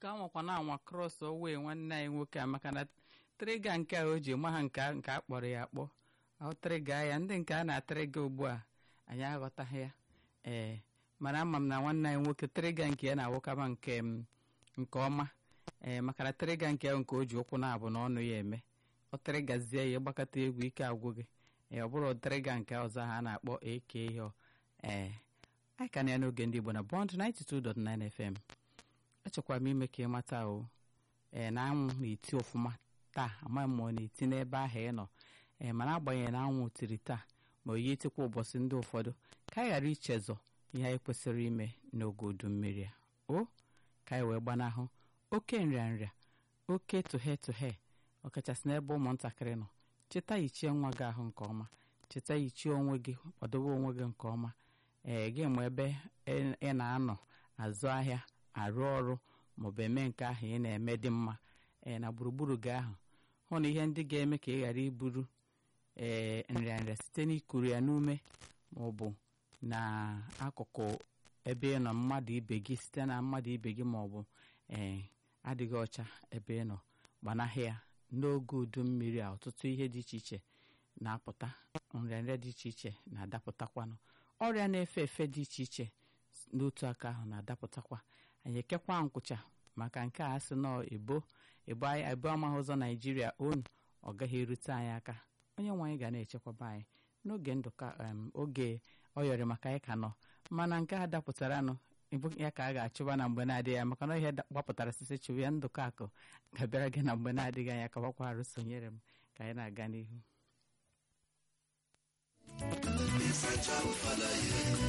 ka nwakwa na anwa krọs owe nwanne anyị nwoke a maka na trịga nke a o ji ma ha nke a nke a kpọrọ ya akpọ ọ trịga ya ndị nke a na-atrịga ugbu a anyị aghọtaghị ya ee mana ama m na nwanne anyị nwoke trịga nke ya na-awụkama nke m nke ọma ee maka na trịga nke ahụ nke o ji ụkwụ na-abụ na ọnụ ya eme ọ trịgazie ya ịgbakọta egwu ike agwụ gị ee ọ bụrụ trịga nke ọzọ ha a na-akpọ eke ihe ee anyị ka na ya n'oge ndị Igbo na Bond 92.9 FM echekwara m ime ka ị mata o ee na anwụ na-eti ọfụma taa amaghị m ma ọ na-eti n'ebe ahụ ị nọ ee mana agbanyeghị na anwụ tiri taa ma oyi etikwa ụbọchị ndị ụfọdụ ka anyị ghara ichezọ ihe anyị kwesịrị ime n'oge udu mmiri a o ka anyị wee gbanahụ oke nrịanrịa oke tụhe tụhe ọkachasị n'ebe ụmụntakịrị nọ cheta yichie nwa gị ahụ nke ọma cheta yichie onwe gị kwadobe onwe gị nke ọma ee gị ma ebe ị na-anọ azụ ahịa arụ ọrụ maọbụ eme nke ahụ ị na-eme dị mma ee na gburugburu gị ahụ hụ na ihe ndị ga-eme ka ị ghara iburu ee nrịanrịa site n'ikuru ya n'ume maọbụ n'akụkụ ebe ị nọ mmadụ ibe gị site na mmadụ ibe gị maọbụ ee adịghị ọcha ebe ị nọ gbanahị ya n'oge udu mmiri a ọtụtụ ihe dị iche iche na-apụta nrịanrịa dị iche iche na-adapụtakwanụ ọrịa na-efe efe dị iche iche n'otu aka ahụ na-adapụtakwa anyị ekekwa nkwụcha maka nke a sị nọ ebo ebo ebo amaghị ụzọ naijiria onu ọ gaghị erute anyị aka onye nwe anyị ga na-echekwaba anyị n'oge ndụka oge ọ yọrọ maka anyị ka nọ mana nke a dapụtaranụ ya ka a ga-achụba na mgbe na-adịghị ya maka na ihe gbapụtara sisi chụwa ya ndụka akụ ga-abịara gị na mgbe na-adịghị anya ka gbakwa arụ sonyere m ka anyị na-aga n'ihu